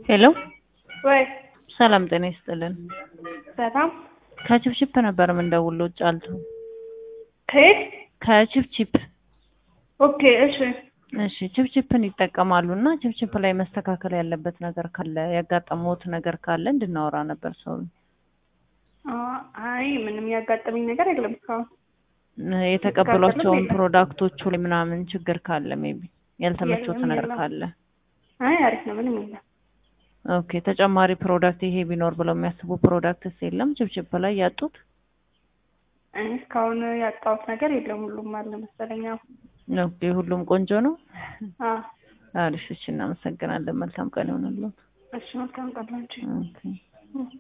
ሄሎ ወይ ሰላም ጤና ይስጥልን። ሰላም ከችፕችፕ ነበር የምንደውለው ጫልቱ። ከየት? ከችፕችፕ ኦኬ እሺ እሺ ችፕችፕን ይጠቀማሉ እና ችፕችፕ ላይ መስተካከል ያለበት ነገር ካለ ያጋጠመዎት ነገር ካለ እንድናወራ ነበር ሰው አ- አይ ምንም ያጋጠመኝ ነገር የለም እስካሁን። የተቀበሏቸውን የለም። ፕሮዳክቶቹ ላይ ምናምን ችግር ካለ ሜቢ ያልተመቾት የለም፣ ነገር የለም። ካለ አይ አሪፍ ነው፣ ምንም የለም። ኦኬ ተጨማሪ ፕሮዳክት ይሄ ቢኖር ብለው የሚያስቡ ፕሮዳክትስ የለም ችፕችፕ ላይ ያጡት? እኔ እስካሁን ያጣሁት ነገር የለም፣ ሁሉም አለ መሰለኝ። አዎ። ኦኬ ሁሉም ቆንጆ ነው። አ አሪፍ እሺ፣ እናመሰግናለን። መልካም ቀን ይሆንልዎት። እሺ መልካም ቀን ላንቺ። ኦኬ